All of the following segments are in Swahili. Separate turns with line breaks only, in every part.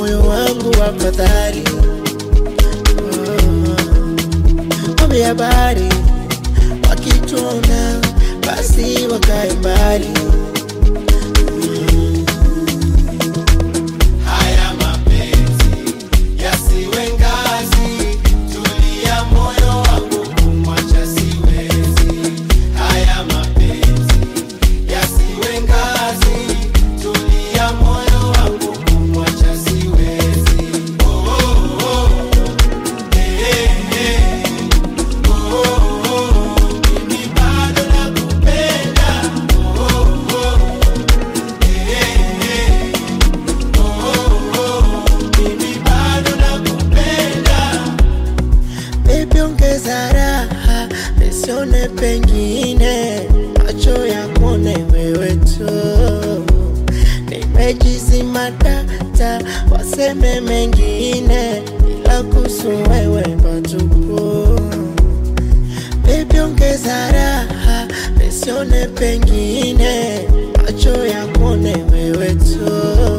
moyo wangu wa fadhali. Ombi habari wakituona basi wakae mbali.
Haya mapenzi yasiwe ngazi, tulia moyo wangu kumwacha siwezi. Haya mapenzi yasiwe ngazi, tulia moyo wangu kumwacha siwezi. Oh, oh, oh. Eh, eh, eh. Oh, oh, oh. Mimi bado nakupenda. Oh, oh, oh. Eh, eh, eh. Mimi bado nakupenda.
Baby, ongeza raha, nisione pengine, macho yakuone wewe tu. Nimejizima data, waseme mengine, ila kuhusu wewe patupu. Baby, ongeza raha, nisione pengine, macho yakuone wewe tu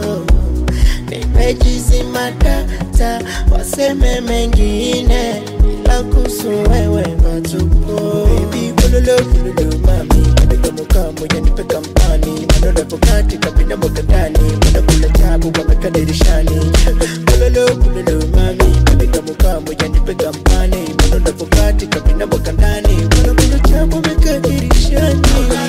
nimejizima data, waseme mengine, ila kuhusu wewe patupo. Baby, kululu kululu mami, kabeka mukamu yanipe kampani, maneno yapo katika binadamu ndani, mana kula tabu wameka dirishani. Kululu kululu mami, kabeka mukamu yanipe kampani, maneno yapo katika binadamu ndani, mana kula tabu wameka dirishani.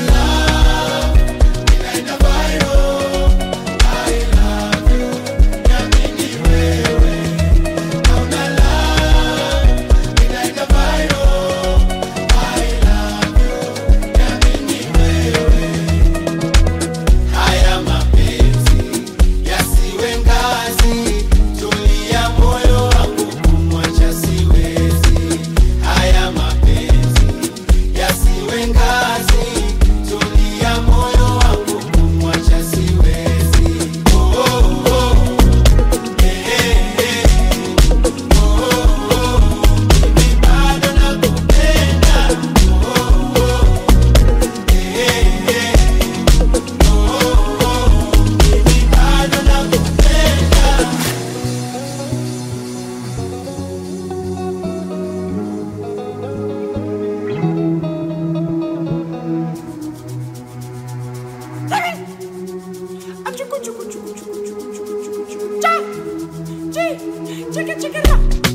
Haya mapenzi yasiwe ngazi, tulia moyo wangu kumwacha siwezi. Haya mapenzi yasiwe ngazi, tulia moyo wangu kumwacha siwezi. Oh, oh, oh. Eh, eh, eh. Oh, oh, oh. Mimi bado nakupenda. Oh, oh, oh. Eh, eh, eh. Mimi bado nakupenda.
Achuku chuku chuku chuku chuku chuku chuku chuku. Cha! Chi! Chika chika ra!